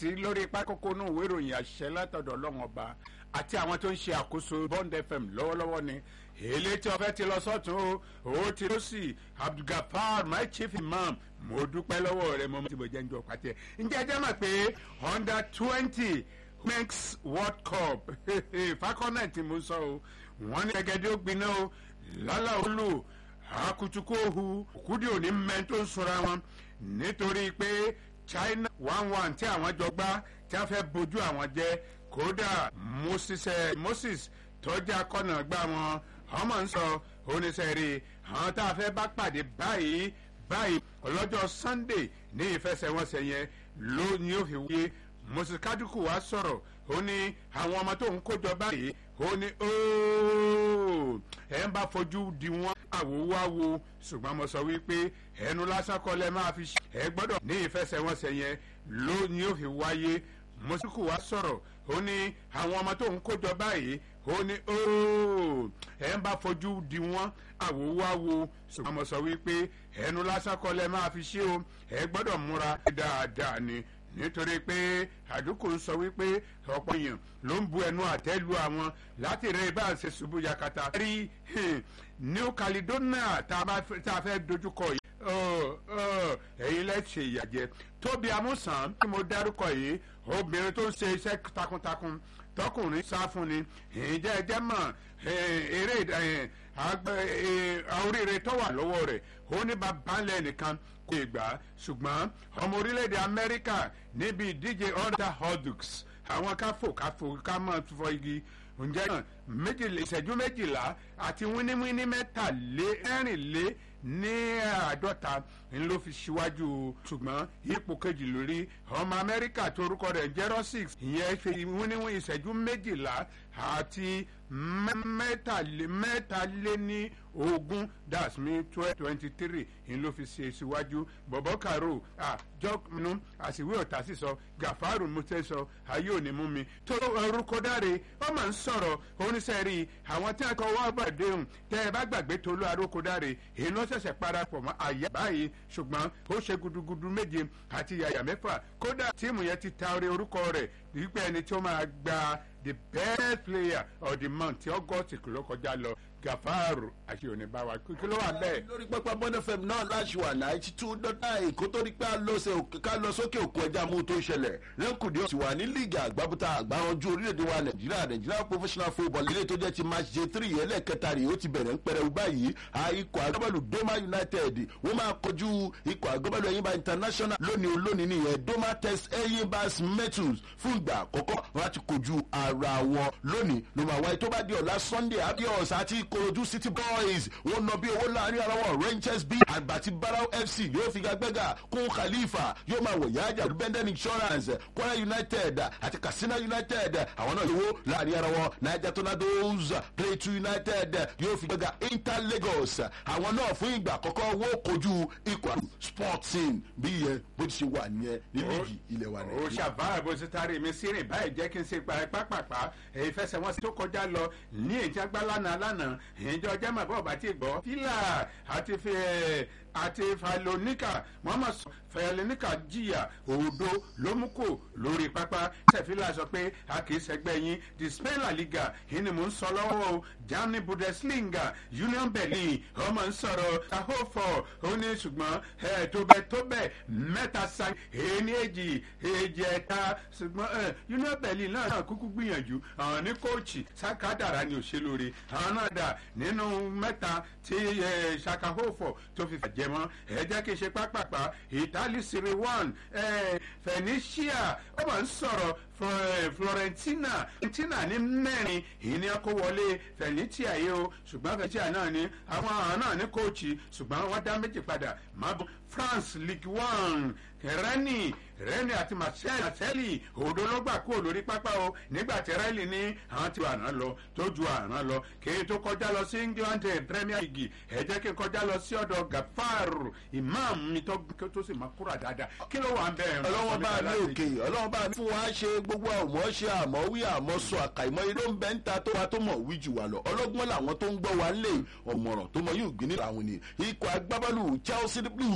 sí lórí pákókó náà ìwé ìròyìn àṣẹ látọ̀dọ̀ ọlọ́run ọba àti àwọn tó ń ṣe àkóso bond fm lọ́wọ́lọ́wọ́ ni èlé tí ọfẹ́ ti lọ sọ́tún o ó ti lọ sí abdulgafar my chief imam mo dúpẹ́ lọ́wọ́ rẹ mo ti bọ̀ jẹ́ ń jọ pàtẹ́ ǹjẹ́ ẹ jẹ́ mọ̀ pé under twenty next world cup fakọ́nà tí mo sọ o wọ́n ní gẹ́gẹ́dẹ́ ó gbiná o lálẹ́ olú akutuku ohu òkúdi òní mẹ́rin tó ń sora wọn nítorí pé china one one tí àwọn jọ gbá tí wọ́n fẹ́ bójú àwọn jẹ́ kódà moses moses tọ́jà kọ́nà gbá wọn ọmọ ń sọ oníṣẹ́rí àwọn tá a fẹ́ bá pàdé báyìí báyìí ọlọ́jọ́ sunday ní ìfẹsẹ̀wọnsẹ̀ yẹn ló ní ó fi wáyé moses kaduku wa sọ̀rọ̀ ó ní àwọn ọmọ tó ń kójọ báyìí ó ní ooo ẹ̀ ń bá fojú di wọn àwòwáwo ṣùgbọ́n mo sọ wípé ẹnu lásán kọ́ lẹ́ máa fi ṣe ẹ gbọ́dọ̀ ní ìfẹsẹ̀wọnsẹ̀ yẹn ló ní ó fi wáyé moses wa sọ̀rọ̀ ó ní àwọn ọmọ tó ń kójọ báyìí ó ní ooo ẹ̀ ń bá fojú di wọn àwòwáwo ṣùgbọ́n mo sọ wípé ẹnu lásán kọ́ lẹ́ máa fi ṣe o ẹ gbọ́dọ̀ múra dáadáa ni nítorí pé àdúkò ń sọ wípé ọ̀pọ̀ èèyàn ló ń bu ẹnu àtẹ́lu àwọn láti rẹ bá ń ṣe ṣubú yakata. rí new caledonia tá a fẹ́ dojúkọ yìí ẹ̀yin lẹ́sẹ̀ ìyàjẹ́ tóbi amúsàn tí mo dárúkọ yìí obìnrin tó ń ṣe iṣẹ́ takuntakun tọkùnrin sá fún ni ìjẹ́ ẹjẹ́ mọ̀ eré oríire tó wà lọ́wọ́ rẹ̀ ó ní bàbá ńlẹ̀ nìkan kò gbà ṣùgbọ́n ọmọ orílẹ̀-èdè amẹ́ríkà níbi ìdíje under hodux àwọn káfò káfò ká mọ̀ fọ igi ǹjẹ́ náà méjìlá ìṣẹ́jú méjìlá àti wíníwíní mẹ́tàlé ẹ̀rìnlé ní àádọ́ta ń ló fi ṣíwájú ṣùgbọ́n ipò kejì lórí ọmọ amẹ́ríkà tó orúkọ rẹ̀ jẹ́rọ́ six ìyẹn fi wíníwíní ìṣẹ́jú méjìlá àti mẹ́tàlé mẹ́tàlé ní ogún that's me twelve twenty three ń ló fi ṣe síwájú bọ̀bọ̀ karo àjọkùnú àṣìwé ọ̀tá sísọ gàfárù mutẹ́ sọ ayé òní mú mi tó orúkọ dáre wọ́n máa ń sọ̀rọ̀ oníṣẹ́rí àwọn tí a kọ wá bàdéhùn tẹ́ ẹ bá gbàgbé tolú aróko dáre èyí ló ṣẹ̀ṣẹ̀ parapọ̀ mọ́ àyà báyìí ṣùgbọ́n ó ṣe gudugudu méje àti yàyà mẹ́fà kódà tíìmù yẹn ti ta orí orúkọ rẹ̀ wípé ẹni tí ó máa gba the best player of the month tí august kìlọ̀ kọjá lọ gafaru àti oníbàwà kí ló wà bẹ́ẹ̀. lórí pápá bọ́n fm náà láṣùwà ninety two dọ́tà èkó tó rí pé ká lọ sókè òkun ẹja mú tó ń ṣẹlẹ̀ lẹ́kùndé ọ̀sìn wà ní líìgì àgbábútà àgbáranjú orílẹ̀-èdè wa nàìjíríà nàìjíríà professional football ilé tó jẹ́ ti match j three ẹlẹ́kẹta rèé ó ti bẹ̀rẹ̀ ń pẹrẹ báyìí ikọ̀ agbábọ́ọ̀lù doma united wọ́n máa kojú ikọ̀ agbábọ́ọ̀lù ẹ̀yìnbá international lónìí olónìí nìyẹn doma test ẹ̀yìnbá metals fún ìgbà àkọ́kọ́ wọn ti kojú ara wọn lónìí ló máa wáyé tó bá di ọ̀la sunday abios àti ìkòròdú city boys wọn nọ bí owó láàrin ara wọn rangers b àgbàtí barrow fc yóò fi gagbẹ́gà kún khalifa yóò máa wọ̀ yájà benden insurance kwara united àti katsina united àwọn náà yòówó láàrin ara wọn niger tornadoes plateau united yóò fi gbẹ́gà inter lagos àwọn náà fún ìgbà àkọ́kọ́ wọ́n kojú ikọ̀ sporting bí yẹn bó ti ṣe wà nìyẹn ní líìgì ilẹ̀ wa ó nàìjíríà. ṣàbá bó ti taari mi sí rìn báyìí jẹ́ kí n ṣe pápápá èyí fẹsẹ̀ wọn tó kọjá lọ ní ìjàgbá lánàá lánàá ìjọ jẹ́ màbọ̀ ọ̀bá tí gbọ́ fílà àti fi àti falonika muhammad falonika jìyà òdo lómùkò lórí pápá sẹfìlà sọ pé a kì í sẹgbẹ́ yín the spain la liga yìí ni mò ń sọ lọ́wọ́ o germany bundesliga union berlin ọmọ ń sọ̀rọ̀ tahofo ó ní ṣùgbọ́n ẹ̀ tó bẹ́ẹ̀ tó bẹ́ẹ̀ mẹ́ta sa èyí èjì èjì ẹ̀ta ṣùgbọ́n ẹ̀ union berlin náà náà kúkú gbìyànjú àwọn ní kóòtù sakadara ni òṣèlú rẹ̀ àwọn náà dà nínú mẹ́ta tí ẹ̀ sakahofo tó fi fàjẹ́ mọ́ ẹ jẹ́ kí n ṣe pápápá italy serie one ẹ̀ fenicia ó máa ń sọ̀rọ̀ florentina florentina ní mẹ́rin ìní ọkọ̀ wọlé fenicia yìí o ṣùgbọ́n fenicia náà ní àwọn àwọn náà ní kóòtù ṣùgbọ́n wọ́n dá méjì padà máa bọ́ france league one rẹ́nì rẹ́nì àti marcel òdo ló gbà kúrò lórí pápá o nígbà tí rẹ́lì ní àwọn tí àrán lọ tó ju àrán lọ kí n tó kọjá lọ sí england premier league ẹ jẹ́ kí n kọjá lọ sí ọ̀dọ̀ gafar imam mi tó tó sì máa kúrò dáadáa kí ló wà ń bẹ̀ ọlọ́wọ́n bá ní òkè ọlọ́wọ́n bá ní fún wa ṣe gbogbo àmọ́ ṣe àmọ́ wí àmọ́ sọ àkàìmọ́ irú ń bẹ́ ń ta tó wa tó mọ̀ wí jù wá lọ ọlọ́gbọ́n làwọn tó ń gbọ́ wa ń lè ọ̀mọ̀ràn tó mọ yóò gbé nílò àwọn ni ikọ̀ agbábọ́ọ̀lù chelsea blue